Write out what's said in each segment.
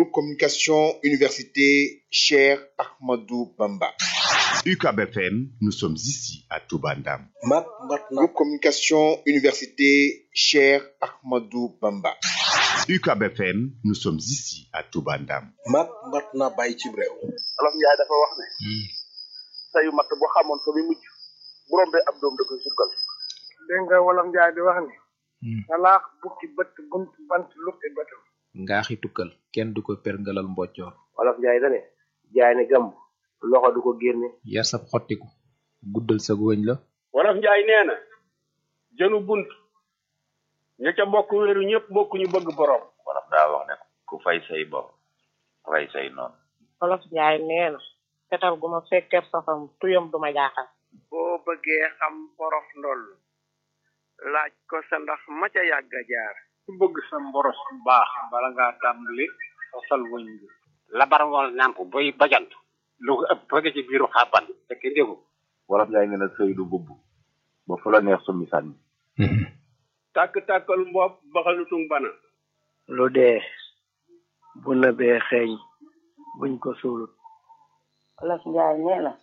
Groupe Communication Université Cheikh Ahmadou Bamba. UCAB FM, nous sommes ici à Toubandam. mat mat na Groupe Communication Université Cheikh Ahmadou Bamba. UCAB FM, nous sommes ici à Toubandam. mat mat na bàyyi ci réew olof njaay dafa wax ne sayu matt boo xamoon fa muy mujj bu rombee ab doom da koy sukkal dégg nga wolof njaay di wax ni salaax bukki bët bunt bant lukki bëtam ngaaxi tukkal kenn du ko perngalal mboccoor olof njaay dane jaay ne gàmb loxo du ko génne yar sab xottiku guddal sa wëñ la wolof njaay nee na jënu bunt ña ca bokk wéeru ñëpp bokk ñu bëgg borom wolof daa wax ne ku fay say bor rey say noonu olof njaay nee na fetal gu ma fekkee safam tuyam du ma jaaxal boo bëggee xam borof ndoll laaj ko sa ndax ma ca yàgg a jaar ku bëgg sa mboros bu baax bala ngaa tàmbali sosal wëñ bi labar wal nàmp boy bajant lu ko ëpp bëgg ci biiru xàbban fekk ndégu wolof njaay nee na sëy du bubb ba fu la neex summi sànni tàkk-tàkkal mbopp baxalutum bana lu dee bu nëbee xeeñ buñ ko suulut olof njaay nee na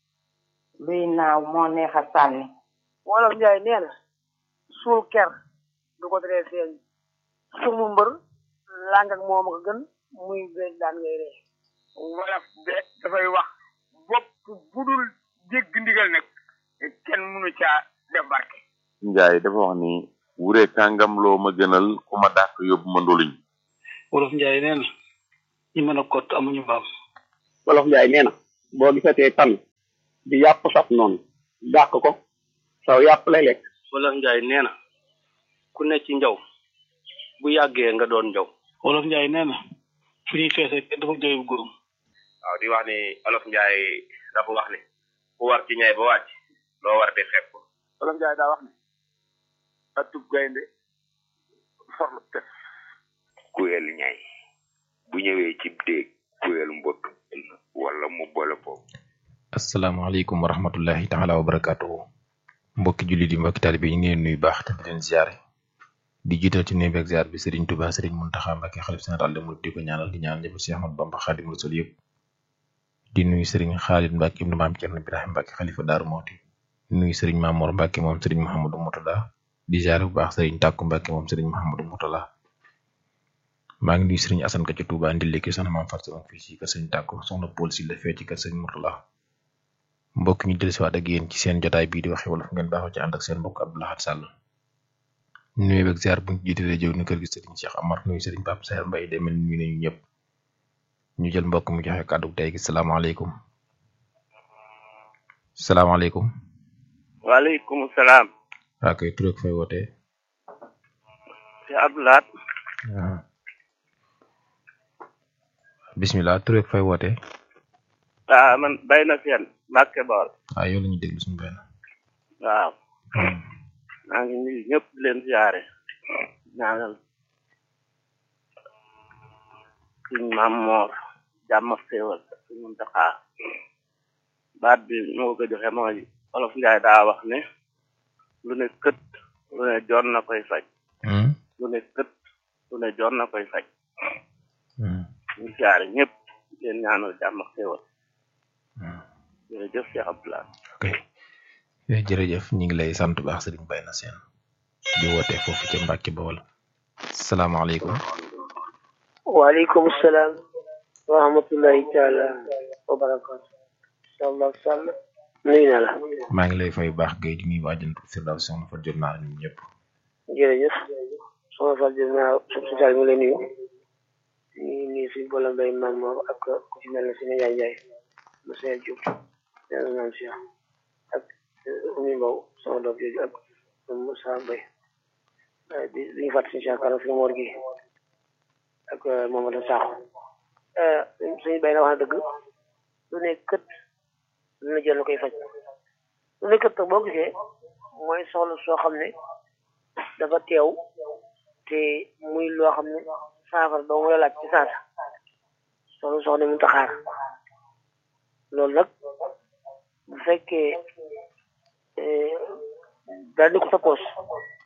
luy naaw moo neex a sànni wolof njaay nee na suul ker du ko teree feeñ sumu mbër làng ak moom ko gën muy beeg daan ngay ree wolof de dafay wax bopp bu dul dégg ndigal nag kenn mënu caa def barke njaay dafa wax ni wure kàngam loo ma gënal ku ma dàq yóbbu ma ndoluñ wolof njaay nee na ñi mën a kott amuñu mbaam wolof njaay nee na boo gisatee tan di yàpp saf noonu dàq ko saw yàpp lay lekk wolof njaay nee na ku ne ci njaw bu yàggee nga doon njaw wolof njaay nee na fu ñuy feese kenn dafa jooyu góorum waaw di wax ni olof njaay dafa wax ni ku war ci ñay ba wàcc loo war di xeeb ko wolof njaay daa wax ne atub gaynde forlu tef kuyel ñay bu ñëwee ci déeg kuyel mbott wala mu boole ko asalaamaaleykum wa rahmatullahi taala wa barakatuhu mbokki jullit yi mbokki taalibe yi ñu ngi leen nuyu baax te di leen ziare di jiital ci nuyu beeg ziar bi Serigne Touba Serigne Mountakha Mbacké xalif général des mourides di ko ñaanal di ñaanal ñëpp Cheikh Ahmadou Bamba Khadim Rasul yëpp di nuyu Serigne Khalid Mbacké ibnu Maam Cerno Ibrahim Mbacké xalifa Daaru Mooti di nuyu Serigne Mamour Mbacké moom Serigne Mouhamadou Moutala di ziare bu baax Serigne Takku Mbacké moom Serigne Mouhamadou Moutala maa ngi nuyu Serigne Assane ka ci Touba ndille ki soxna maam Fatou Sama fii ci kër Serigne Takku soxna Paul si la fee ci kër Serigne Moutala mbokk ñu dellusiwaat ak yéen ci seen jotaay bii di waxe wolof ngeen baaxoo ci ànd ak seen mbokk Abdou Lahad Sall nuyu beeg ziar bu ñu jiitalee jëw ni kër gi Serigne Cheikh Amar nuyu Serigne Pape Saer Mbaye demel nuyu nañu ñëpp ñu jël mbokk mu joxe kàddu tey gi salaamaaleykum salaamaaleykum waaleykum salaam waa koy tur ak fay wootee ci Abdoulaat waaw bismillah tur ak fay wootee ah man bay na seen Mbàkke Bawol waaw yow la ñuy déglu suñu benn waaw maa ngi nuyu ñëpp di leen siyaare ñaanal suñ maam moor jàmm ak xéewal suñ Muntaxa baat bi moo ko joxe mooy olof njaay daa wax ne lu ne kët lu ne joon na koy faj lu ne kët lu ne joon na koy faj ñu siyaare ñëpp di leen ñaanal jàmm ak xéewal jërëjëf Cheikh Abdoulaye ok jërëjëf ñu ngi lay sant baax Serigne Bayna Seen di woote foofu ca Mbàkke Bawol salaamaaleykum waaleykum salaam wa rahmatullahi taala wa barakatu inshallah sàll nuyu na la maa ngi lay fay baax gay di nuyu waa Jantu Firdaws soxna fa jot naa ñun ñëpp jërëjëf soxna Fall jërëjëf naa social mi ngi lay nuyu ñu nuyu si boole mbay maam moom ak ku ci mel ne si ne Njaay Njaay monsieur Diop yàlla naan si ak Oumy Mbow sama doom jooju ak Moussa Mbaye di di ñu fàttali si yaakaar si Mor gi ak Mamadou Sakho suñu bay na wax na dëgg lu ne kët lu ne jël na koy faj lu ne kët boo gisee mooy soxla soo xam ne dafa teew te muy loo xam ne saafara doo mu la laaj ci saasa soxla soo xam ne mu taxaar loolu nag bu fekkee daal di ko sa poos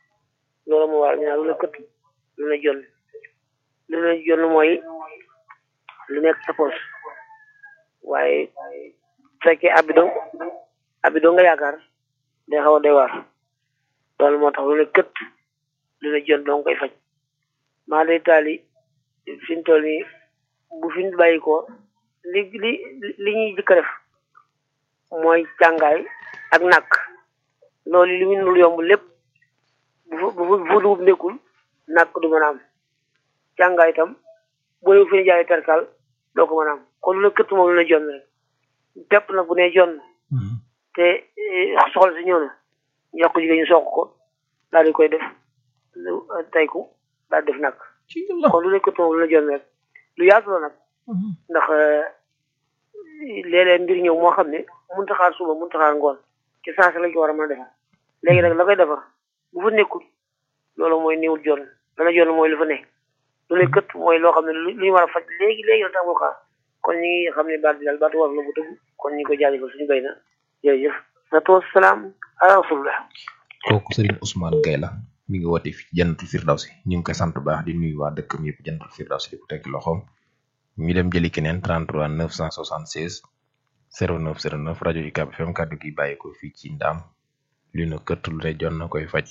loolu moo waral ñu naan lu ne kët lu ne jonn lu ne jonn mooy lu nekk sa poos waaye bu fekkee abi dong abi dong nga yaakaar day xaw a doy waar loolu moo tax lu ne kët lu ne jot dong koy faj maa day taali fi mu toll nii bu fi ñu bàyyi ko li li li ñuy jëkk a def mooy càngaay ak nàkk loolu li mu nul yomb lépp bu fa bu fa dugub nekkul nàkk du mën a am càngaay itam boo yow fi ñu jaay perkal doo ko mën a am kon lu ne këtt moom lu ne jonn rek pepp nag bu ne jonn te soxla si ñëw na ñu yokk jigéen ñu soq ko daal di koy def lu tayku daal di def nag kon lu ne këtt moom lu ne jonn rek lu yaatu la nag ndax léeg-léeg mbir ñëw moo xam ne mënut a xaar suba mënut a xaar ngoon ci saa si lañ ko war a mën a defar léegi nag la koy defar bu fa nekkul loolu mooy néewul jonn dana jonn mooy lu fa ne lu ne kët mooy loo xam ne lu ñu war a faj léegi léegi la tax mu xaar kon ñi ngi xam ne baat bi daal baatu war la bu tëgg kon ñi ko jaajëfal suñu bay na jërëjëf salaatu wasalaam ala rasulillah kooku Serigne Ousmane Gaye la mi ngi woote fi jannatul firdawsi ñu ngi koy sant bu baax di nuyu waa dëkkam yëpp jannatul firdawsi di ko tekki loxoom ñu dem jëli keneen 33 976 09 09 rajo UCAB FM kàddu gi bàyyi ko fii ci ndaam lu na këtt lu ne jon na koy faj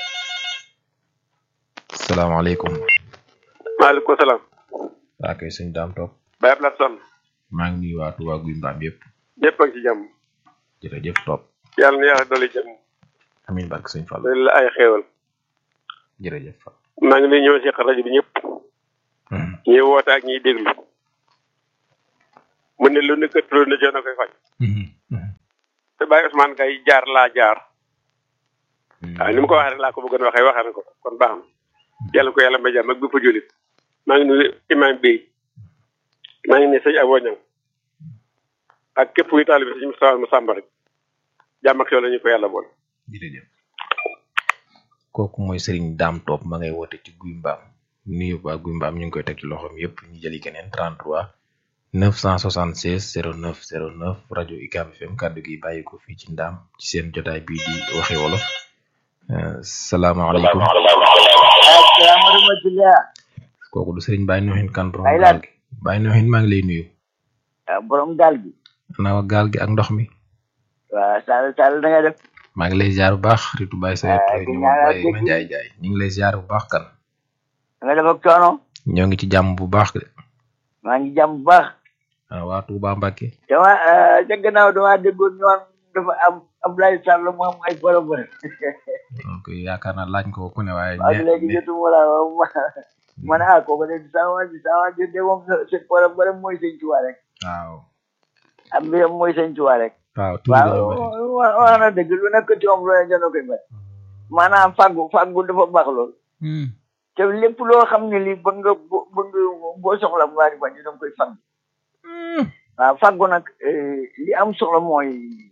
salaamaaleykum maaleykum salaam. waa kay sëñ daam toog Baye Abdoulaye Sonn. maa ngi nuyu waa Touba Guy Mbaam yëpp ñëpp a ngi ci jàmm. jërëjëf toog yàlla na yàlla dolli jàmm. amiin barke sëñ Fall dolli la ay xéewal. jërëjëf Fall maa ngi nuyu ñëw si rajo bi ñëpp. ñuy woote ak ñuy déglu. mu ne lu ne kët lu ne jox na koy faj. te Baye Ousmane Gaye jaar laa jaar. waaw ni mu ko waxee rek laa ko bëggoon waxee waxee na ko kon baax na. yàlla ko yàlla may jàmm ak bépp jullit. maa ngi nuyu imam bi maa ngi nuyu sëñ Abo Ñang ak képp kuy taalibe sëñ Moustapha Massamba rek jàmm ak yow la ñu ko yàlla boole. jërëjëf kooku mooy Serigne Dame Top ma ngay woote ci Guy Mbaam nuyu waa Guy Mbaam ñu ngi koy teg ci loxoom yëpp ñu jëli keneen 33 976 09 09 rajo UCAB FM kàddu gi bàyyi ko fii ci ndaam ci seen jotaay bii di waxe wolof salaamaaleykum kooku du Serigne Baye Noxin kan borom gaal gi Baye Noxin maa ngi lay nuyu borom gaal gi naaw gaal gi ak ndox mi waaw Sall Sall da nga def maa ngi lay ziar bu baax ritu Baye Sayet ñu Baye ma jaay jaay ñu ngi lay ziar bu baax kan da nga def ak coono ñoo ngi ci jàmm bu baax de maa ngi jàmm bu baax waaw waa Touba Mbacke dama ca gannaaw dama déggoon ñu naan dafa am Ablaye Sall mu am ay problème donc yaakaar naa laaj ko ku ne waaye waaw léegi jotuma la ma ne ah kooku de saa waa ji saa waa ji de moom seen problème mooy sëñ Tuubaa rek waaw am mbiram mooy sëñ Tuubaa rek waaw waaw wax na dëgg lu nekk ci moom lu ne jënd koy bat maanaam fàggu fàggu dafa baax lool te lépp loo xam ne lii ba nga ba nga boo soxla mu waa di bañ danga koy fàgg waaw fàggu nag li am solo mooy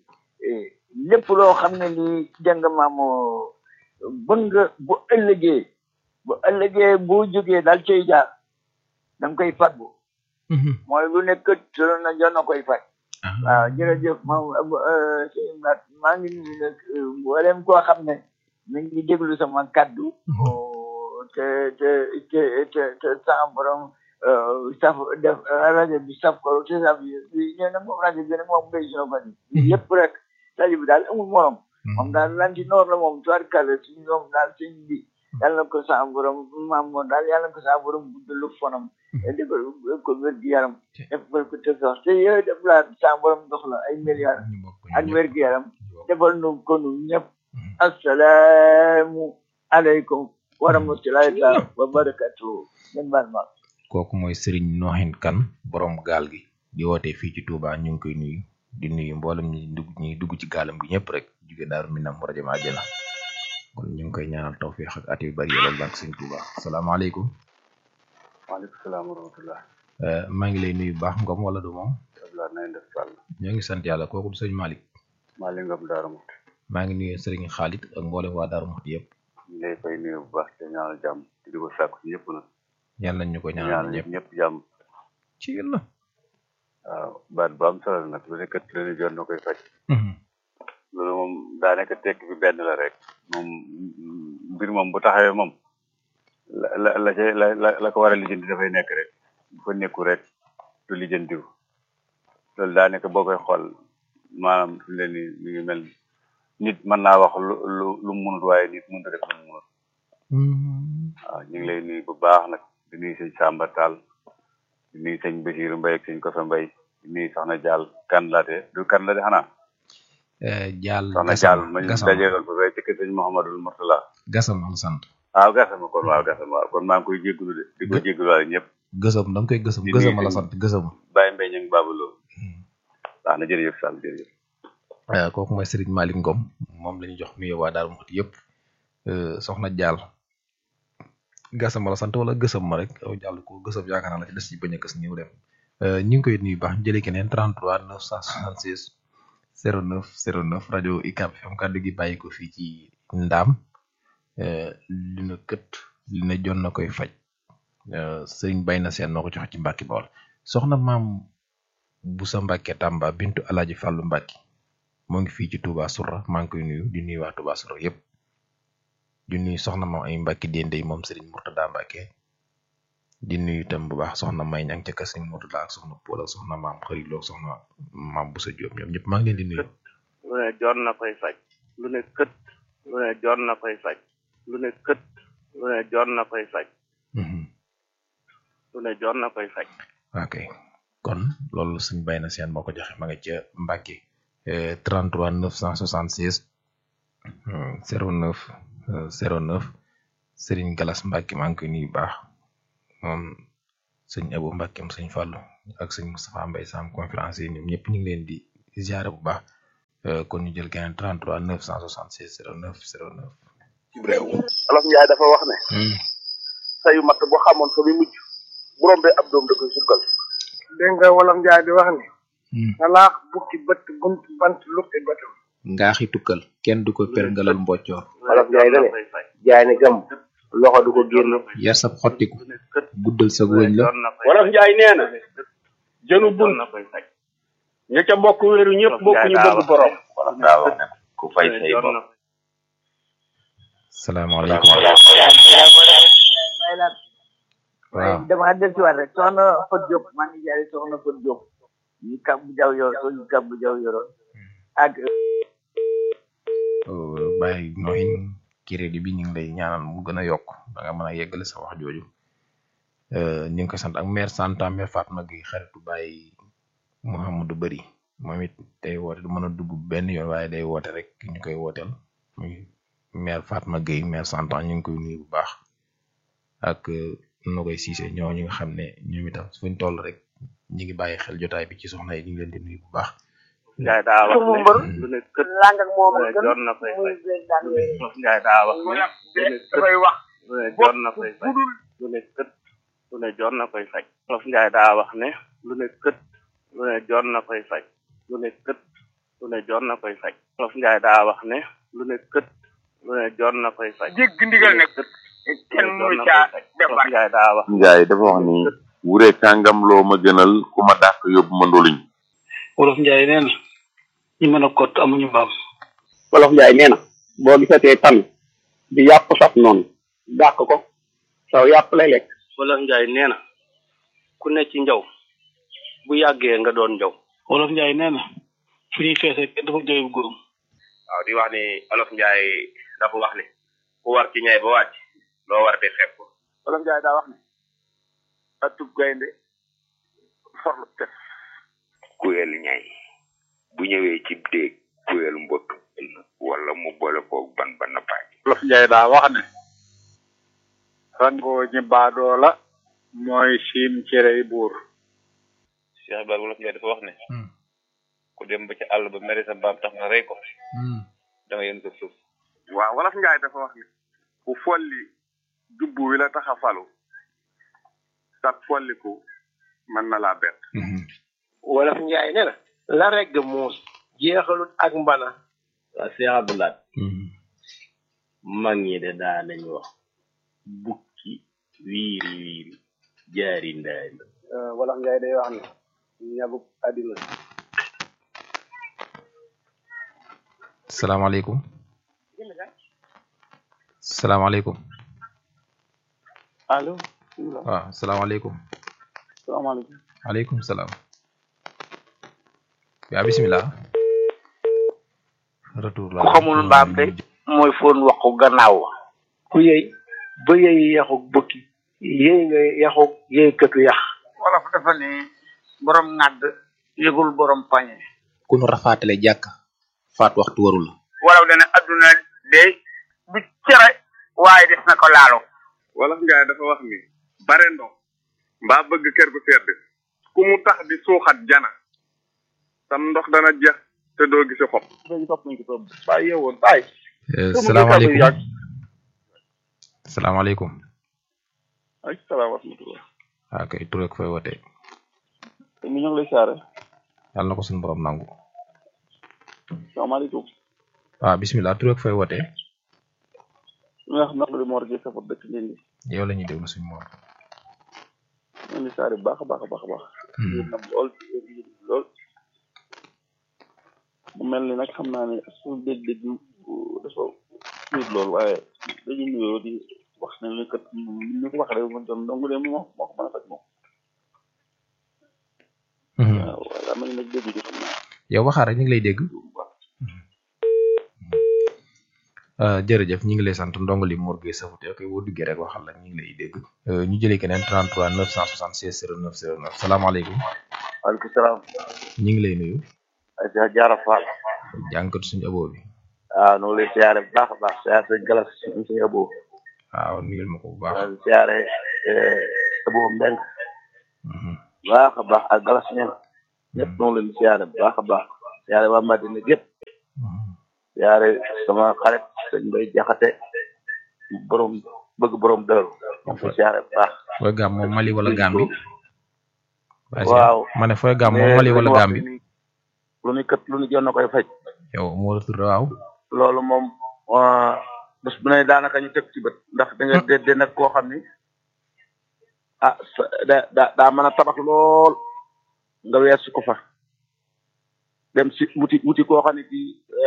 lépp loo xam ne lii dégg nga maam bëgg nga bu ëllëgee bu ëllëgee boo jógee daal cay jaar da nga koy fàggu mooy lu nekk tëral na jox na koy faj waaw jërëjëf ma sëñ Mat maa ngi nuyu nag mboolem koo xam ne mi ngi déglu sama kaddu te te te te te sama borom saf def rajo bi saf ko te saf yi nee na moom rajo bi nag moom ngay sino fan yi yëpp rek tali bi daal amul morom moom daal lanti noor la moom tubaarkàlla suñu ñoom daal sëñ bi yàlla na ko sama borom maam moom daal yàlla na ko sama borom guddalu fonam defal ko wér gi yaram defal ko te sax te yooyu def laa sama borom dox la ay milliards ak wér gi yaram defal nu ko nu ñëpp assalaamu aleykum wa rahmatulahi taala wa barakatuhu ngeen baal ma kooku mooy Serigne Noxin Kan borom gaal gi di woote fii ci Touba ñu ngi koy nuyu di nuyu mboolem ñi dugg ñi dugg ci gaalam gi ñëpp rek jóge daaru minam rajo ma àjjana kon ñu ngi koy ñaanal tawfiix ak at yu bari yàlla barke Sëñ Touba salaamaaleykum waaleykum salaam wa rahmatullah maa ngi lay nuyu bu baax ngom wala du moom Abdoulaye na ngeen def Sall ñoo ngi sant yàlla kooku du sëñ Malick Malick Ngom Daaru Muxti maa ngi nuyu Serigne Khalid ak mboolem waa Daaru Muxti yëpp ñu lay fay nuyu bu baax te ñaanal jàmm te di ko sàkku ci ñëpp nag yàlla nañ ñu ko ñaanal ñëpp ñëpp jàmm ci yàlla waaw baat bu am solo nag lu nekk leen jot na koy faj loolu moom daa nekk tekk bi benn la rek moom mbir moom bu taxawee moom la la la la la ko war a lijjanti dafay nekk rek bu fa nekku rek du lijjantiw loolu daanaka boo koy xool maanaam fi mu ne nii mi ngi mel nit mën naa wax lu lu lu mu munut waaye nit mënut a def lu mu munut waaw ñu ngi lay nuyu bu baax nag di nuyu sëñ Samba Tall di nuyu sëñ Basiru Mbay ak sëñ Kosa Mbay di nuyu soxna Jaal Kanlate du Kanlate xanaa jaal soxna Jaal ma ñu dajeeloon fa fay ci kër sëñ Mouhamadul Murtala gasam la sant waaw gasama kon waaw gasama waaw kon maa ngi koy jégalu de di ko jégalu waale ñëpp gësam da nga koy gësam gësam la sant gësam Baye Mbaye ñu ngi baabaloo waaw na jërëjëf Sall jërëjëf kooku mooy Serigne Malick Ngom moom la ñu jox nuyoo waa Daaru Muxti yëpp soxna Jaal gasam la sant wala gësam ma rek yow jàll ko gësam yaakaar naa la ci des ci bañ a gës ñëw dem ñu ngi koy nuyu baax jëlee keneen 33 966 09 09 rajo UCAB FM kàddu gi bàyyi ko fii ci Ndaam dina kët dina jon na koy faj sëriñ bay na seen moo ko joxe ci Mbàkke Bawol soxna maam bu sa Mbàkke Tàmba bintu Alaaji Fàllu Mbàkke moo ngi fii ci Touba Soura maa ngi koy nuyu di nuyu waa Touba Soura yëpp di nuyu soxna maam ay Mbàkke Dendey moom sëriñ Murtada Mbàkke di nuyu itam bu baax soxna may ñang ca kër sëriñ Murtada ak soxna Pool ak soxna maam xëriloo soxna maam bu sa Jóob ñoom ñëpp maa ngi leen di nuyu lu ne jon na koy faj lu ne kët lu ne jon na koy faj lu ne kët lu ne jon na koy faj lu ne jon na koy faj ok kon loolu suñ bay na seen moo ko joxe ma nga ca Mbàkke 33 976 09 09 Serigne Galas Mbàkke maa ngi koy nuyu baax moom sëñ Abu Mbàkke am sëñ Fàllu ak sëñ Moustapha Mbay Sam conférence yi ñoom ñëpp ñu ngi leen di ziare bu baax kon ñu jël keneen 33 976 09 09 ci réew olof njaay dafa wax ne sayu matt bu xamoon fa muy mujj bu rombee ab doom da koy sukkal dégg nga wolof njaay di wax ne salaax bukki bët bunt bant lukki bëtam ngaaxi tukkal kenn du ko perngalal mboccoor wolof njaay dane jaay ne gam loxo du ko génn yar sab xottiku guddal sa wëñ la wolof njaay nee na jënu bunt ña ca bokk wéeru ñëpp bokk ñu bëgg borom wolof daa wax ne ku fay say bopp salaamaaleykum waaw dama del ci waat rek soxna Fat Diop maa ngi jaare soxna Fat Diop ñu kab bu jaw yor ñu kab bu jaw yoroon ak bàyyi nooyin crédit bi ñu ngi lay ñaanal mu gën a yokk da nga mën a yeggale sa wax jooju ñu ngi koy sant ak maire Santa maire Fatma Gueye xaritu bàyyi Mouhamadou Bari moom it day woote du mën a dugg benn yoon waaye day woote rek ñu koy wooteel muy maire Fatma Gueye maire Santa ñu ngi koy nuyu bu baax ak no koy siise ñoo ñi nga xam ne ñoom itam fuñ toll rek ñi ngi bàyyi xel jotaay bi ci soxna yi ñu ngi leen di nuyu bu baax Njaay daa wax mu mbër ne lu ne kët lang ak moom lu ak ne jon na koy faj Njaay daa wax ne lu ne kët dafay wax lu ne jon na koy faj lu ne kët lu ne jon na koy faj Wolof Njaay daa wax ne lu ne kët lu ne jon na koy faj lu ne kët lu ne jon na koy faj Wolof Njaay daa wax ne lu ne kët lu ne jon na koy faj dégg ndigal nag kenn mënu caa def Wolof Njaay daa wax njaay dafa wax ni wure kàngam loo ma gënal ku ma dàq yóbbu ma ndoluñ wolof njaay nee na ñi mën a kott amuñu mbaam wolof njaay nee na boo gisatee tan di yàpp saf noonu dàq ko saw yàpp lay lekk wolof njaay nee na ku ne ci njaw bu yàggee nga doon njaw wolof njaay nee na fu ñuy feesee kenn dafa jooy bu góorum waaw di wax ni olof njaay dafa wax ni ku war ci ñay ba wàcc loo war di xeeb ko wolof njaay daa wax ne atub gaynde forlu tef kuyel ñay bu ñëwee ci déeg kuyel mbott wala mu boole koog ban ba nappaaj wolof njaay daa wax ne rangoo ñi baadoo la mooy siim cerey buur Cheikh Ibrahima wolof njaay dafa wax ne ku dem ba ci àll ba mere sa mbaam tax nga rey ko da nga yën ko suuf waaw wolof njaay dafa wax ne ku folli jubbu wi la tax a falu sag folliku mën na laa bett wolof njaay nee na la regg muus jeexalut ak mbana waa Cheikh Abdoulaye mag ñi de daa nañ wax bukki wiiri wiiri jaari ndaari wolof njaay day wax ne ñabuk àddina salaamaaleykum salaamaaleykum allo waaw salaamaaleykum salaamaaleykum aleykum salaam yaa bismillah retour la ku xamul mbaam de mooy foon waxu gannaaw ku yey ba yey yaxu bukki yey nga yaxu yey këtu yax wolof dafa ne borom ŋàdd yëgul borom pañe ku nu rafaatale jàkk faat waxtu waru la wolof dana adduna de du cere waaye des na ko laalo wolof njaay dafa wax ni bare ndox mbaa bëgg kër gu sedd ku mu tax di suuxat jana sam ndox dana jeex te doo gisi xob léegi topp nañ ko topp bàyyi yeewoon bàyyi salaamaaleykum salaamaaleykum ay salaam wa rahmatullah waa kay tur ak fay wootee te mi ñoo ngi lay saare yàlla na ko suñu borom nangu salaamaaleykum waaw bismillah tur ak fay wootee mi nga xam naqali moor gi safar dëkk ndindi yow la ñuy déglu suñu moor ñoo ngi saare bu baax a baax a baax a baax yéen nam lool lool mu mel ni nag xam naa ne suñu dégg-dégg dafa tuut lool waaye dañuy nuyoo di wax ne ni kat ni ko wax rek mu doon donc de moo moo ko mën a faj moom waaw waaye am nañu nag dégg ci xam naa yow waxaar rek ñu ngi lay dégg jërëjëf ñu ngi lay sant ndongali Mor Gueye Safouté ok boo duggee rek waxal la ñu ngi lay dégg ñu jëlee keneen 33 976 09 09 salaamaaleykum waaleykum salaam ñu ngi lay nuyu ay sa jaara faal jàngkatu suñu aboo bi waaw noo lay siyaare bu baax a baax siyaare sa galas suñu aboo waaw nuyul ma ko bu baax siyaare aboo mbeng baax a baax ak galas ñen ñëpp noo leen siyaare bu baax a baax siyaare waa Madina gépp siyaare sama xarit sëñ Mbay Jaxate borom bëgg borom dëru ko siyaare bu baax fooy gàm moom Mali wala Gambi waaw ma ne fooy gàm moom Mali wala Gambi lu ni kët lu ni jonn koy faj yow moo la tudd waaw loolu moom bés bu ne daanaka ñu teg ci bët ndax da nga dédde nag koo xam ni ah da da daa mën a tabax lool nga weesu ko fa dem si wuti wuti koo xam ne bi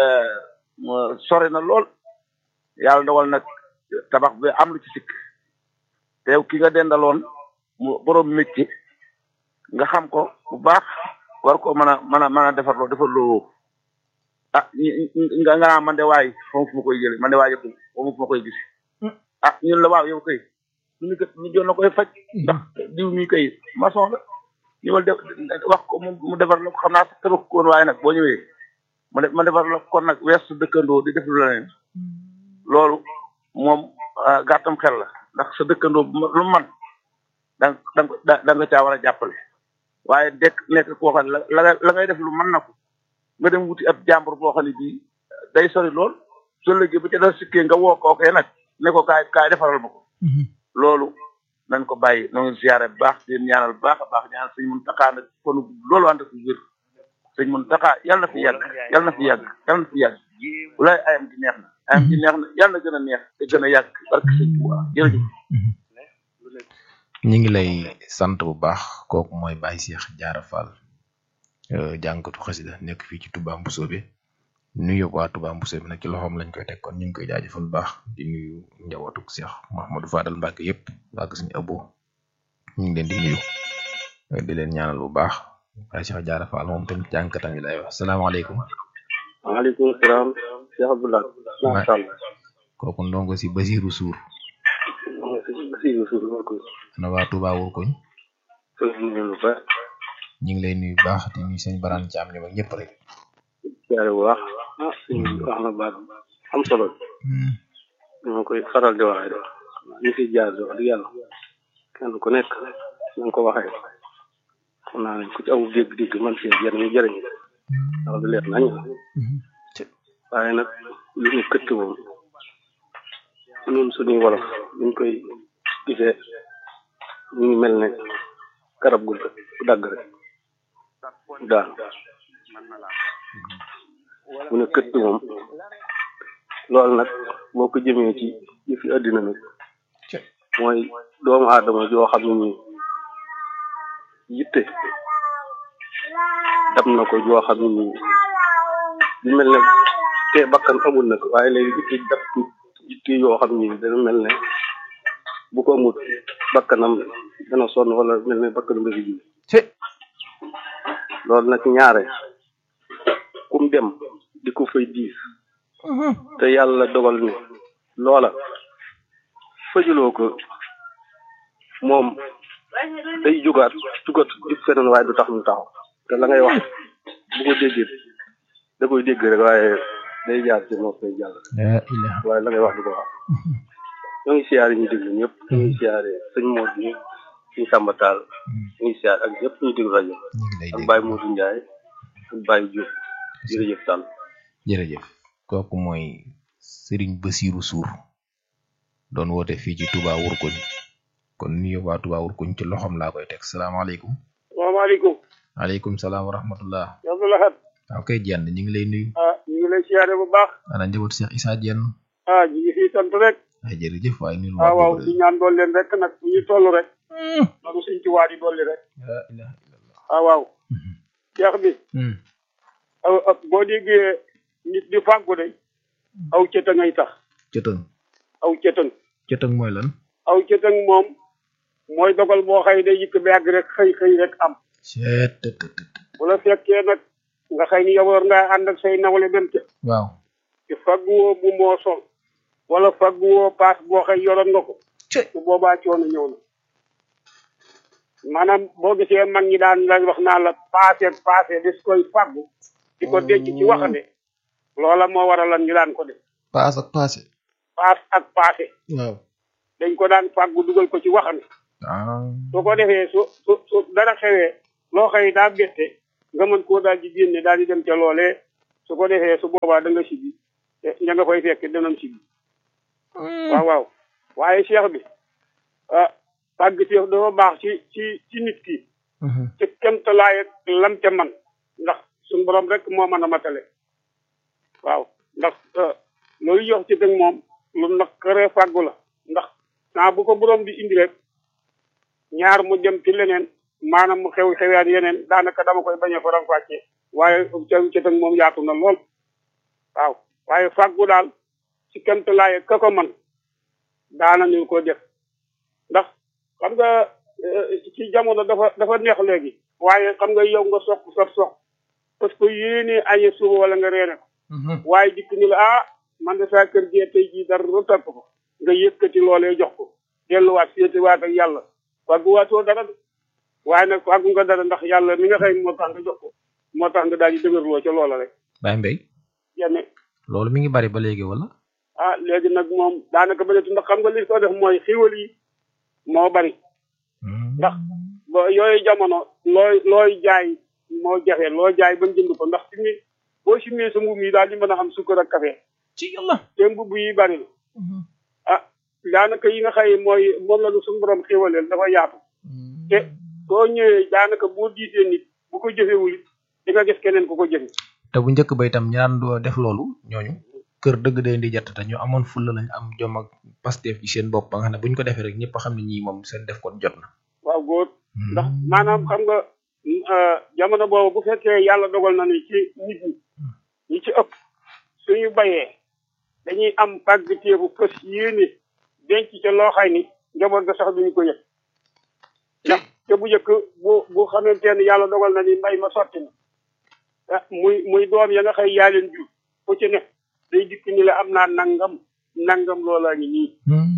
sore na lool yàlla dogal nag tabax bi am lu ci sikk te yow ki nga dendaloon mu borom métier nga xam ko bu baax war ko mën a mën a mën a defarloo defarloo ah nga nga naa man de waay foofu fu ma koy jële man de waay yëpp foofu fu ma koy gis ah ñun la waaw yow kay ñu ni kat ñu joon na koy faj ndax diw mi kay maçon la ñëwal def wax ko mu mu defar la ko xam naa sax tabax ko woon waaye nag boo ñëwee ma def ma defar la kon nag wees sa dëkkandoo di def lu leneen loolu moom gàttam xel la ndax sa dëkkandoo lu man da nga da nga caa war a jàppale waaye dekk nekk koo xam ne la la ngay def lu mën na ko nga dem wuti ab jàmbur boo xam ne bii day sori lool soo léegi ba ca dara sikkee nga woo kookee nag ne ko kaay kaay defaral ma ko loolu nañ ko bàyyi noo ngi ziyaare bu baax di ñaanal bu baax a baax ñaanal sëñ Muntaxa nag konu loolu ànd ak wér sëñ Muntaxa yàlla na fi yàgg yàlla na fi yàgg yàlla na fi yàgg walaay ayam gi neex na ayam gi neex na yàlla na gën a neex te gën a yàgg barke sëñ Tuubaa jërëjëf ñu ngi lay sant bu baax kooku mooy Baye Cheikh Diarra Fall jàngkatu xasida nekk fii ci Touba Mbusoobe nuyu waa Touba Mbusoobe nag ci loxoom lañ koy teg kon ñu ngi koy jaajëfal bu baax di nuyu njabootuk Cheikh Mahamadou Fadal Mbacke yëpp wàgg suñu abo ñu ngi leen di nuyu di leen ñaanal bu baax Baye Cheikh Diarra Fall moom tamit jàngkatam yi lay wax salaamaaleykum. waaleykum salaam Cheikh Abdoulaye. macha allah kooku ndongo si Basiirou Sour. Basiirou Sour moo ko. ana waa Touba wur koñ. ñu ngi lay nuyu bu baax di nuyu sëñ Barane Thiam ñoom ak ñëpp rek. siyaare bu baax ah sëñ bi wax na baat am solo dama koy faral di waxee rek ñu fi jaar wax dëgg yàlla kenn ku nekk na nga ko waxee xam naa ne ku ci amul dégg-dégg man seen jëriñ ñu jëriñ ndax du leer nañ waaye nag lu ñu këtt moom ñun suñuy wolof ñu koy gisee ñu ngi mel ne garab gu dagg rek daal mu ne këtt moom loolu nag boo ko jëmee ci yëfi àddina nag mooy doomu aadama joo xam ne nii yitte dam na ko joo xam ne nii di mel ne te bakkan amul nag waaye léegi yitte dab yitte yoo xam ne dana mel ne bu ko amul bakkanam dana sonn wala mel ne bakkanam la fi ji loolu nag ñaare kum dem di ko fay diis te yàlla dogal ni loola fajuloo ko moom day jugaat jugaat jug feneen waaye du tax ñu taxaw te la ngay wax bu ko déggee da koy dégg rek waaye day jaar ci nopp day jàll la ilaha waaye la ngay wax du ko wax ñoo ngi siyaare ñu déglu ñëpp ñu ngi siyaare sëñ Modou ñu suñu Samba Tall ñu ngi siyaare ak ñëpp ñu déglu rajo ak Baye Modou Ndiaye ak Baye Diop jërëjëf Tall jërëjëf kooku mooy Serigne Bassirou Sour doon woote fii ci Touba Wurkuñ kon nuyu waa Touba Wurkuñ ci loxoom laa koy teg salaamaaleykum salaamaaleykum aleykum salaam wa rahmatullah Abdou Lahad waaw kay jenn ñu ngi lay nuyu ah ñu ngi lay siyaare bu baax ana njaboot Cheikh Issa Dieng ah ñu ngi fii sant rek ay jërëjëf waaye nuyu ah waaw di ñaan dool leen rek nag bu ñu toll rek nanu suñ ci waa di dolli rek la ilaha ah waaw Cheikh bi aw aw- boo déggee nit di fàggu de aw cëta ngay tax cëtëng aw cëtëng cëtëng mooy lan aw cëtëng moom mooy dogal boo xëy day yëkk ba yàgg rek xëy xëy rek am seet bu la fekkee nag nga xëy ni yow war ngaa ànd ak say nawle dem ca waaw ci fagguwoo bu moo sol wala fagguwoo paas boo xëy yoroon nga ko su boobaa coono ñëw na maanaam boo gisee mag ñi daan la wax naa la paase paase des koy faggu di ko denc ci waxande loola moo waralan ñu daan ko def paas ak passé paas ak paase waaw dañ ko daan faggu dugal ko ci waxande ah su ko defee su su su dara xewee loo xëy daa bette nga mën koo daal di génne daal di dem ca loolee su ko defee su boobaa da nga sibi te ña nga koy fekk danañ sibi waaw waaw waaye cheikh bi ah tàgg teef dafa baax ci ci ci nit ki ci kemtalaay ak lam ca man ndax suñu borom rek moo mën a matale waaw ndax loolu yox ci dëgg moom lu naqaree fàggu la ndax saa bu ko borom di indi rek ñaar mu dem ci leneen maanaam mu xew xewaat yeneen daanaka dama koy bañ a faram fàccee waaye ca ci dëgg moom yaatu na lool waaw waaye fàggu daal ci kemtalaay ak ka ko man daana ñu ko def ndax xam nga ci jamono dafa dafa neex léegi waaye xam nga yow nga soq sa soq parce que yéene añe suba wala nga reere ko waaye dikk ni la ah man de saa kër gee tey jii dara topp ko nga yëkkati loolee jox ko delluwaat féetewaat ak yàlla fàggu waatoo dara de waaye nag fàggu nga dara ndax yàlla mi nga xëy moo tax nga jox ko moo tax nga daal di dëgërloo ca loola rek Baye Mbaye yenn loolu mi ngi bari ba léegi wala ah léegi nag moom daanaka bëreetu ndax xam nga li ko def mooy xiwal yi moo bari ndax ba yooyu jamono looy looy jaay moo jafe loo jaay ba mu jënd ko ndax fi mu boo simee sa mbubb mi daal di mën a am sukkar ak café ci yàlla te mbubb yi bari na ah daanaka yi nga xëy mooy moom la nu suñu borom xéwaleel dafa yaatu te soo ñëwee daanaka boo diisee nit bu ko jëfewul it di nga gis keneen ku ko jëfe te bu njëkk ba itam ñaan doo def loolu ñooñu kër dëgg day di jatt te ñu amoon fulla lañ am jom ak pasteef ci seen bopp ba nga xam ne buñ ko defee rek ñëpp xam ne ñii moom seen def kon jot na waaw góor ndax maanaam xam nga jamono boobu bu fekkee yàlla dogal na ni ci nit ñi ñi ci ëpp suñu bayee dañuy am pàggteefu fës yéene denc ca loo xay ni njaboot ga sax duñu ko yëg ndax te bu njëkk bu bu xamante ne yàlla dogal na ni mbay ma sotti na ah muy muy doom ya nga xëy yaa leen jur ku ci ne day dikk ni la am naa nangam nangam loolaa ngi nii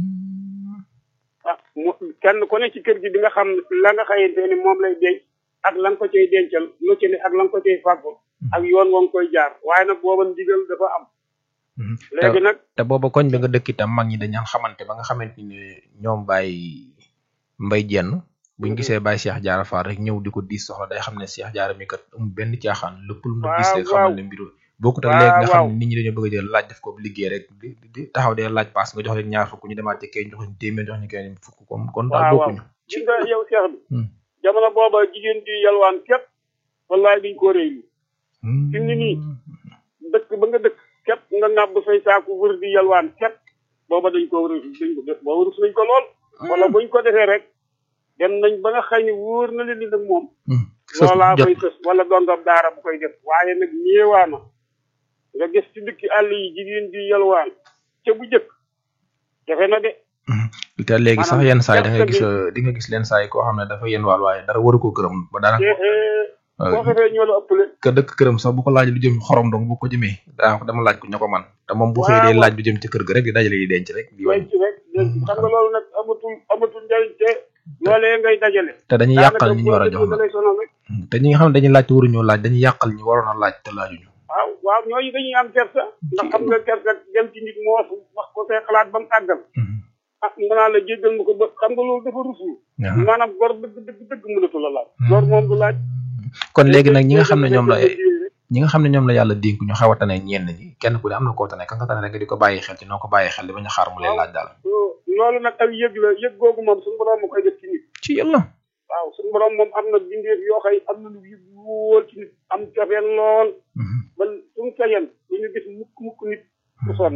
ah mu kenn ku ne ci kër gi di nga xam la nga xayante ni moom lay denc ak la nga ko cay dencal lu ci ne ak la nga ko cay fàggu ak yoon wa nga koy jaar waaye nag booba ndigal dafa am léegi nag te booba koñ bi nga dëkk itam mag ñi dañaan xamante ba nga xamante ni ñoom Baye Mbaye Jenn buñ gisee Baye Cheikh Diarra Fall rek ñëw di ko diis soxla day xam ne Cheikh Diarra mi kat amul benn caaxaan lépp lu mu gis rek xamal ne mbiru bokkut ak léegi nga xam ne nit ñi dañoo bëgg a jël laaj def ko liggéey rek di di taxaw dee laaj paas nga jox leen ñaar fukk ñu demaat ci kay jox ñu téeméer jox ñu kay fukk kon kon daal waaw waaw bokkuñu gis nga yow Cheikh bi jamono booba jigéen di yalwaan képp wallaay duñ ko réy li fi mu ne nii dëkk ba nga dëkk képp nga nàbb say saaku wër di yalwaan képp booba dañ ko wër dañ ko booba wërus nañ ko lool wala buñ ko defee rek dem nañ ba nga xëy ni wóor na leen ni nag moom loolaa fay sës wala dongam daara bu koy def waaye nag ñeewaana nga gis ci dëkki àll yi jigéen di yalwaan ca bu jëkk jafe na de te léegi sax yenn saa yi da nga gerte gis bi- di nga gis leen saa yi koo xam ne dafa yenn waal waaye dara waru ko këram ba dara te boo xefee ñoo la ëppale ka dëkk këram sax bu ko laaj lu jëm xorom dong bu ko jëmee daa ko dama laaj ko ña ko man te moom bu xëyee dee laaj lu jëm ci kër ga rek di dajale di denc rek di wàññi denc rek denc xam nga loolu nag amatul amatul njariñ te loolee ngay dajale te dañuy daanaka yàqal ñi ñu war a jox boo nag da lay sonal rek te ñi nga xam ne dañuy laaj te waruñoo laaj dañuy yàqal ñi waroon a laaj te laajuñu waaw waaw ñooñu dañuy am kersa ndax am nga kersa dem ci nit moos wax ko say xalaat ba mu àggal ah nga naa la jéggal ma ko ba xam nga loolu dafa rusul maanaam gor dëgg dëgg dëgg mënatu la laaj gor moom du laaj kon léegi nag ñi nga xam ne ñoom la rek ñi nga xam ne ñoom la yàlla dénk ñu xaw a tane ñenn ñi kenn ku ne am na koo tane ka nga tane rek nga di ko bàyyi xel ci noo ko bàyyi xel di bañ a xaar mu lay laaj daal loolu nag ak yëg la yëg googu moom suñu borom ma koy def ci nit ci yàlla waaw suñu borom moom am na bindeef yoo xëy am na lu yëg wóor ci nit am cofeel lool ba suñu sañen du ñu gis mukk mukk nit ku sonn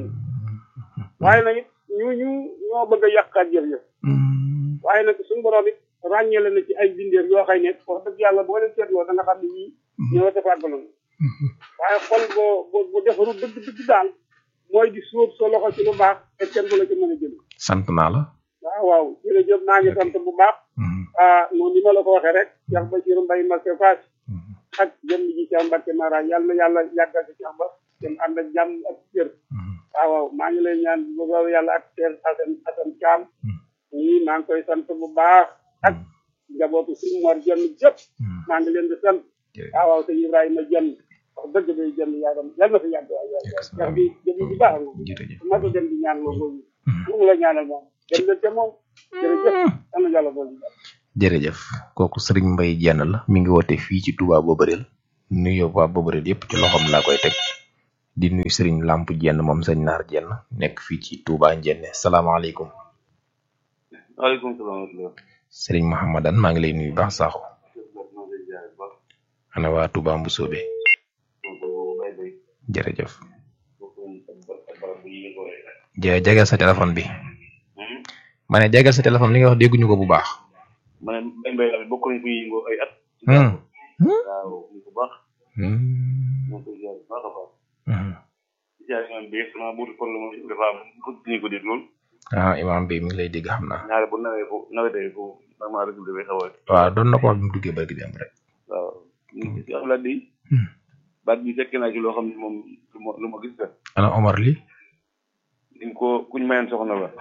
waaye nag it ñu ñu ñoo bëgg a yàqaat jëf-jëf waaye nag suñu borom it ràññale na ci ay bindeef yoo xëy ne wax dëgg yàlla boo leen seetloo da nga xam ne ñii ñoo defaat ba noonu waaye xol boo boo boo defaru dëgg dëgg daal mooy di sóob sa loxo ci lu baax te kenn du la ci mën a jël sant naa la waaw waaw jërëjëf maa ngi sant bu baax ah noonu ni ma la ko waxee rek Cheikh Bassirou Mbaye Mbacké Fass ak jëm ji Cheikh Mbacké Mara yàlla yàlla yàggal ci Cheikh Ba dem ànd ak jàmm ak cër waaw waaw maa ngi lay ñaan bu soobee yàlla ak Cheikh Assane Assane Thiam ñii maa ngi koy sant bu baax ak njabootu suñu Mor Jenn jëpp maa ngi leen di sant waaw waaw te Ibrahima Jenn wax dëgg day jënd yaayam yal na fi yàgg waay waay waay bi jëm bi baax na ma ko dem di ñaan loolu boobu mu la ñaanal moom dem leen te moom jërëjëf am na yàlla boolu jërëjëf kooku sëriñ Mbay jenn la mi ngi woote fii ci Touba Bobareel nuyoo waa Bobareel yépp ci loxoom laa koy teg di nuyu sëriñ Lamp jenn moom sëñ Naar jenn nekk fii ci Touba Njenne salaamaaleykum waaleykum salaam wa rahmatulah. sëriñ Mahamadan maa ngi lay nuyu baax saaxo ana waa Touba Mbusoobe jërëjëf je jegal sa téléphone bi ma ne jegal sa téléphone li nga wax dégguñu ko bu baax ma ne mbay mbay la bokk nañ fi yëngoo ay at. Hmm. waaw ñu ko baax. ñoo koy ziar bu baax a baax. ziar imam bi sama buuti problème dafa am bëgg ñu ko dégg lool. ah imam bi mi ngi lay dégg xam naa ñaare bu nawee ko nawetee ko vraiment rek dafay xaw a. waaw doon na ko wax bi mu duggee barki dem rek waaw ñu ngi si xalaat di. baat bi fekk naa ci loo xam ne moom lu ma lu ma gis la. ana Omar li dañ ko kuñ mayoon soxna la.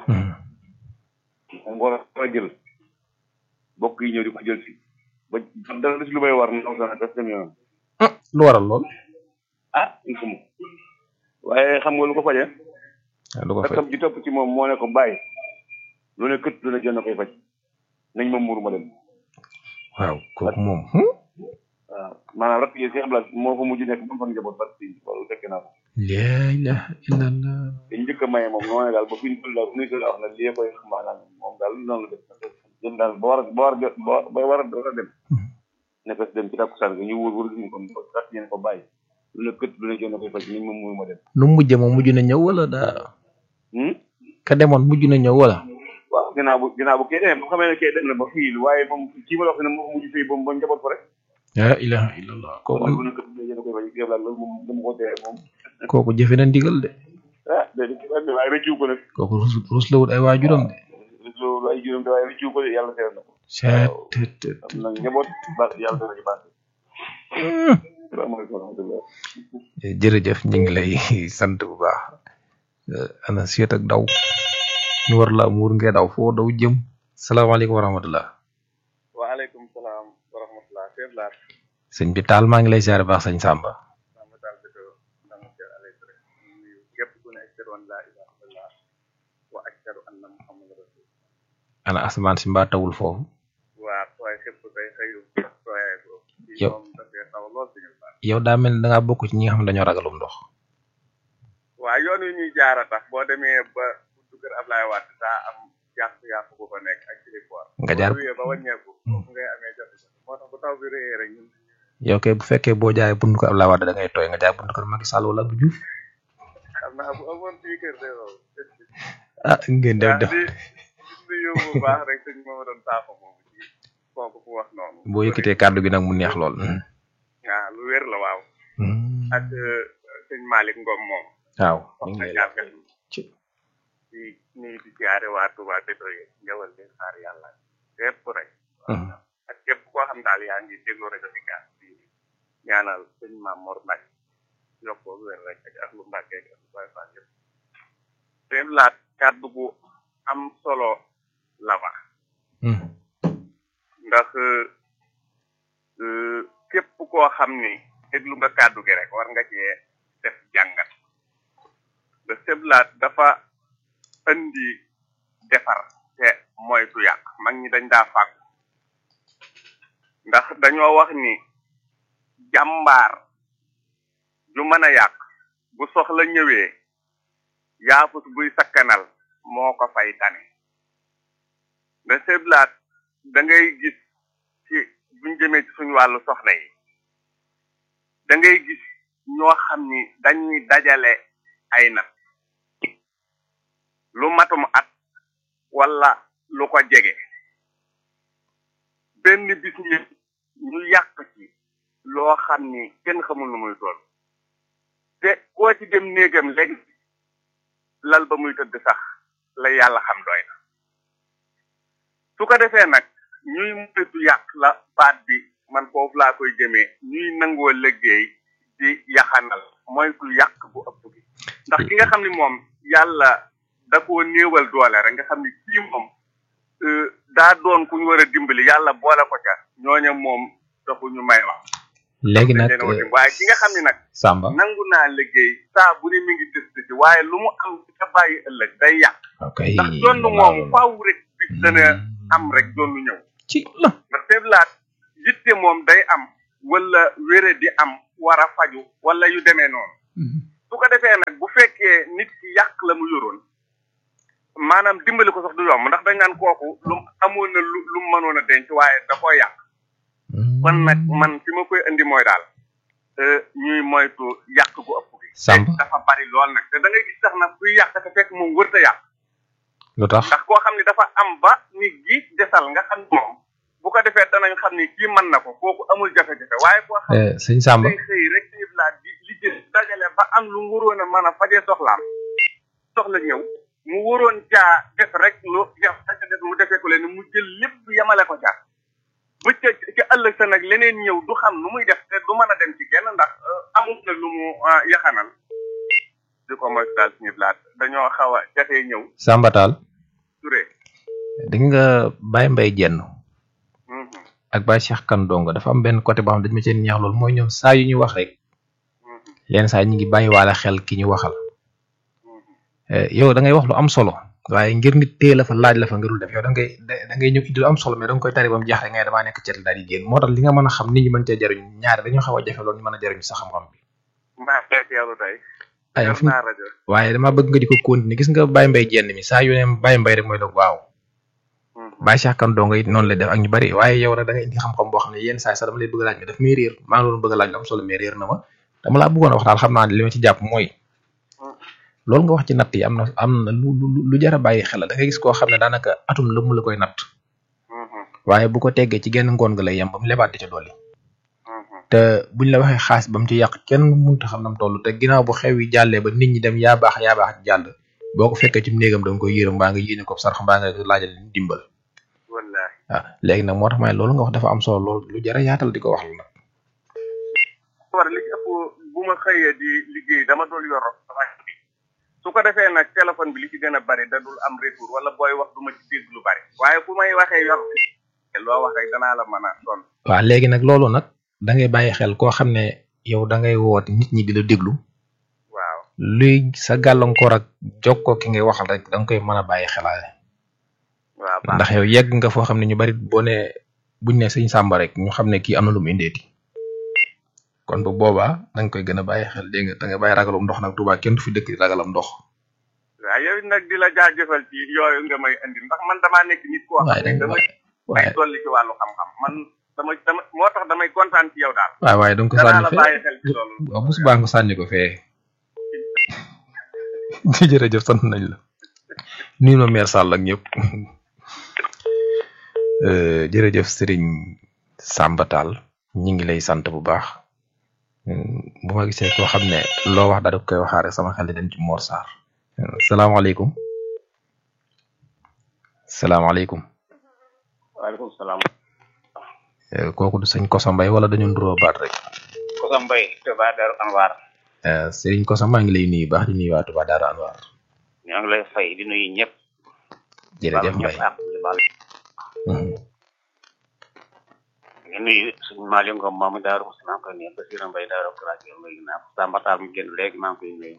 moom war a jël bokk yi ñëw di ko jël si ba dara des lu may war ndaw sax daf dem yoonam. lu waral lool ah il faut waaye xam nga lu ko faje lu ko faj rakkam ji topp ci moom moo ne ko bàyyi lu ne kët lu ne jënd koy faj nañ ma muur ma dem waaw kooku moom waaw maanaam rakk yi si ablaat moo fa mujj nekk ba mu fa njaboot ba si loolu fekke naa ko laa ilaha illallah dañ njëkk a maye moom noo ne daal ba fi ñu toll daal fu ñu toll wax na lii koy maanaam moom daal noonu la def jëm daal ba war a ba war a jot ba ba war a war a dem ne ko dem ci takkusaan gi ñu wóor wóor ñu ko rat yéen ko bàyyi lu ne kët lu ne jënd koy faj nañ ma muur ma dem nu mu mujjee moom mujj na ñëw wala daa ka demoon mujj na ñëw wala waaw ginnaaw bu ginnaaw bu kee dem bu xamee ne kee dem na ba fii waaye moom kii ma la wax ne moo ko mujj fii ba mu ba njaboot ko rek laa ilaha illallah kooku lu ne kët lu ne jënd koy faj yëpp daal loolu moom dama ko tee moom kooku jëfe na ndigal de ah déedéet waaye rëccu ko nag kooku rus rus la wut ay waajuram de loolu ay juróom te waaye rëccu ko de yàlla seer na ko seet am na njaboot ba yàlla dana ci baax salaamaaleykum wa rahmatulah jërëjëf ñu ngi lay sant bu baax ana seet ak daw ñu war laa muur ngay daw foo daw jëm salaamaaleykum wa rahmatullah waaleykum salaam wa rahmatulah Seydou Lar. sëñ bi taal maa ngi lay siyaare baax sëñ Samba Samba Tall dëkk Ndanga Kër Alay Touré nuyu képp ku ne ashhadu an laa ilaaha illallah wa ashhadu anna muhammadan rasul ana asamaan si mbaa tawul foofu waa waaye képp kay xëyu waaye ko yow moom dafay taw lool suñu baax yow daa mel ne da ngaa bokk ci ñi nga xam ne dañoo ragalum ndox waa yoon wi ñuy jaara tax boo demee ba buntu kër Ablaye Wade daa am yàqu-yàqu bu fa nekk ak kilifoor Nga jaar- boo wéyee ba wàññeeku foofu ngay amee jafe-jafe moo tax bu taw bi réyee rek ñun yow kay bu fekkee boo jaayee buntu ko Abdoulaye Wade da ngay tooy nga jaay buntu kër Macky Sall wala Abdou Diouf xam naa bu amoon fii kër de loolu ah ngeen def def di di nuyu bu baax rek sëñ mooma doon saako moomu ci kooku ku wax noonu boo yëkkatee kàddu gi nag mu neex lool waaw lu wér la waaw ak sëñ Malick Ngom moom waaw wax na jaar ci nii di jaare waa Touba Béto yi njawal leen xaar yàlla képp rek ak képp koo xam daal yaa ngi déglu rajo bi gas bi ñaanal sëñ Maam Mor Mbacke yokkoo wér rek ak ahlu Mbacke ak ahlu Baye Fall yëpp seen laat kàddu gu am solo la wax ndax euh, képp koo xam ni déglu nga kàddu gi rek war nga cee def jàngat da seblaat dafa indi defar te moytu yàq mag ñi dañ daa fàggu ndax dañoo wax ni jàmbaar ju mën a yàq bu soxla ñëwee yaafus buy sakkanal moo ko fay tane da seblaat da ngay gis ci buñ jëmee ci suñu wàllu soxna yi da ngay gis ñoo xam ni dañuy dajale ay nat lu matum at wala lu ko jege benn bis ñi ñu yàq ci loo xam ni kenn xamul nu muy toll te koo ci dem néegam léegi lal ba muy tëdd sax la yàlla xam doy na su ko defee nag ñuy moytu yàq la baat bi man foofu laa koy jëmee ñuy nangoo liggéey di yaxanal moytu yàq bu ëpp bi ndax ki nga xam ni moom yàlla da koo néewal doole rek nga xam ni kii moom euh, daa doon ku ñu war a dimbali yàlla boole ko ca ñooña moom taxu ñu may wax léegi nag dina wati waaye ki nga xam ni nag Samba nangu naa liggéey saa bu ne mi ngi tëst ci waaye lu mu am ci ka bàyyi ëllëg day yàq ok ndax donn moom faaw rek bis dana am rek donn ñëw ci la ndax seeblaat yitte moom day am wala wére di am war a faju wala yu demee noonu su ko defee nag bu fekkee nit ki yàq la mu yoroon maanaam dimbali ko sax du yomb ndax dañ naan kooku lu amoon na lu lu mu mënoon a denc waaye da koo yàq kon nag man fi ma koy indi mooy daal euh, ñuy moytu yàq gu ëpp gi Samba te dafa bari lool nag te da ngay gis sax nag kuy yàq te fekk moom wërta yàq lu tax ndax koo xam ni dafa am ba ni giit desal nga xam ni moom bu ko defee danañ xam ni kii mën na ko kooku amul jafe-jafe waaye koo xam Eh, sëñ Samba day xëy rek ci laa di liggéey dajale ba am lu mu waroon a mën a fajee soxlaam soxla ñëw mu waroon caa def rek lu def def mu defee ko leen mu jël lépp yemale ko caa bu ca ca ëllëg sa nag leneen ñëw du xam nu muy def te du mën a dem ci kenn ndax euh, amul na lu mu ah, yaxanal di ko moytu daal suñu blaat dañoo xaw a jafee ñëw Samba Tall Touré di nga Baye Mbaye jenn ak Baye Cheikh Kane Dongo dafa am benn côté boo xam ne dañu ma cee neex loolu mooy ñoom saa yu ñuy wax rek leen saa ñu ngi bàyyiwaale xel ki ñu waxal Eh, yow da ngay wax lu am solo waaye ngir nit téye la fa laaj la fa nga dul def yow da ngay da da ngay ñëw indi lu am solo mais da nga koy tari ba mu jeex rek ngay damaa nekk ci daal di génn moo tax li nga mën a xam nit ñi mën cee jariñ ñaari dañoo xaw a jafe loolu ñu mën a jariñ sa xam-xam bi maa fekk yàlla tey ay def fi naa rajo waaye dama bëgg nga di ko continuer gis nga Baye Mbaye jenn mi saa yu ne Baye Mbaye rek mooy la waaw Baye Cheikh Kane Dongo it noonu lay def ak ñu bari waaye yow nag da nga indi xam-xam boo xam ne yenn saa yi sax dama lay bëgg a laaj mais daf may réer maa ngi doon bëgg a laaj lu am solo mais réer na ma dama laa bëggoon a wax daal xam naa ne li ma ci jàpp mooy loolu nga wax ci natt yi am na am na lu lu lu jar a bàyyi xel la da ngay gis koo xam ne daanaka atum lëmm la koy natt waaye bu ko teggee ci genn ngoon nga lay yem ba mu lebaat di ca dolli te buñ la waxee xaas ba mu ci yàq kenn mënta xam nam toll te ginnaaw bu xew yi jàllee ba nit ñi dem yaa baax yaa baax jàll boo ko fekkee ci néegam da nga koy yërëm mbaa nga yéene ko sarx mbaa nga laajal dimbal wallaahi waaw léegi nag moo tax may loolu nga wax dafa am solo lool lu jar a yaatal di ko wax la nag war li ci ëpp bu ma xëyee di liggéey dama dul yor rajo bi su ko defee nag téléphone bi li ci gën a bari da dul am retour wala booy wax du ma ci dégg lu bari waaye fu may waxee yor loo wax rek danaa la mën a doon waaw léegi nag loolu nag da ngay bàyyi xel koo xam ne yow da ngay woote nit ñi di la déglu waaw luy sa gàllankoor ak jokkoo ki ngay waxal rek da nga koy mën a bàyyi xelaale waaw baax ndax yow yegg nga foo xam ne ñu bari boo ne buñ ne sëñ Samba rek ñu xam ne kii am na lu mu indeeti kon bu boobaa da nga koy gën a bàyyi xel dégg nga da nga bàyyi ragalum ndox nag Tuubaa kenn du fi dëkk di ragalam ndox waaw yow nag di la jaajëfal ci yooyu nga may indi ndax man damaa nekk nit koo xam waaye ne da nga damay waaye ay dolli ci wàllu xam-xam man dama dama moo tax damay kontaan ci yow daal waaye waaye da nga ko danaa sànni la fee bàyyi xel ci loolu waaw bu subaa nga sànni ko fee jërëjëf sant nañ la nuyu ma mère Sall ak ñëpp Euh, jërëjëf Serigne Samba Tall ñi ngi lay sant bu baax Hmm, bu ma gisee koo xam ne loo wax daal di koy waxaare sama xel di dem ci Mor Sarr Euh, salaamaaleykum salaamaaleykum waaleykum salaam. Eh, kooku du sëñ Kosa Mbay wala dañu nduroo baat rek Kosa Mbay Touba Darou Anwar. Eh, Sëriñ Kosa maa ngi lay nuyu baax di nuyu waa Touba Darou Anwar ñoo ngi lay fay di nuyu ñëpp. jërëjëf baal Mbay ñëpp ak di baal. di nuyu suñu Malick Ngom moomu Darou Moussa maa ngi koy nuyu Basirou Mbay Darou Kuraake nuyu naa ko Samba Tall mu génn léegi maa ngi koy nuyu.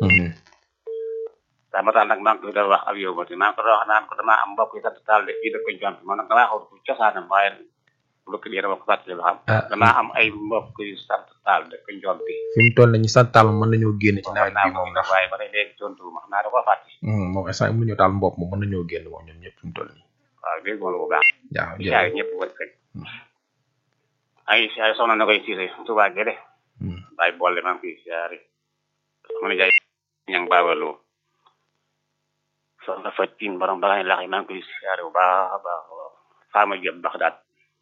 Samba Tall nag maa ngi koy doon wax ak yow ba maa ngi ko doon wax naan ko damaa am mbokk yi sant Tall de fii dëkk Jont man nag damaa xaw ko cosaanam waaye lu ko dee dama ko fàttali ba xam. Ah. damaa am ay mbokk yu sant Tall dëkk Jont bi. fi mu toll nañu sant taal mën nañoo génn ci nawet bi moom ndax waaye ba tey léegi tontu ma xam naa da koo fàtte. Hmm, moom instant mu ñëw taal mbopp moom mën nañoo génn moom ñoom ñëpp fi mu toll nii waaw dégg nga lu bu baax. waaw di jaay ñëpp wër kañ. ay ay soxna na koy siise Touba Guédé. bàyyi boole maa ngi koy siyaare. soxna jaay ñang baabaloo. soxna Fatin borom bagaay lax yi maa ngi koy siyaare bu baax a baax waaw. Fama Diop bax daat.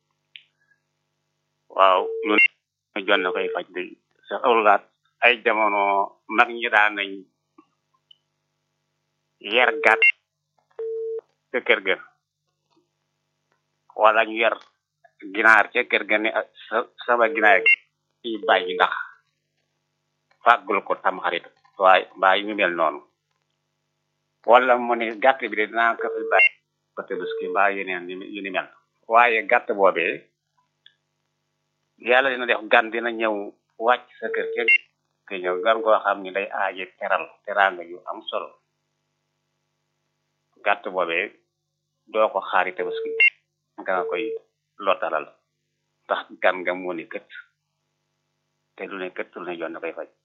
waaw lu ne jon na koy faj de sa awlaat ay jamono mag ñi daan nañ yer gàtt ca kër ga wala ñu yer ginaar ca kër ga ne ah, sa sama ginaar yi bàyyi ndax fàggul ko tam xarit waaye mbaa yu mel noonu wala mu ne gàtt bi de dinaa ko fi bàyyi ko tabaski mbaa yeneen yu ni mel waaye gàtt boobee yàlla dina def gan dina ñëw wàcc sa kër kenn te ñëw gan koo xam ni day aaje teral teraanga yu am solo gàtt boobee doo ko xaari tabaski nga nga koy lottalal ndax gan nga moo ni kët te lu ne kët lu ne yoon na koy faj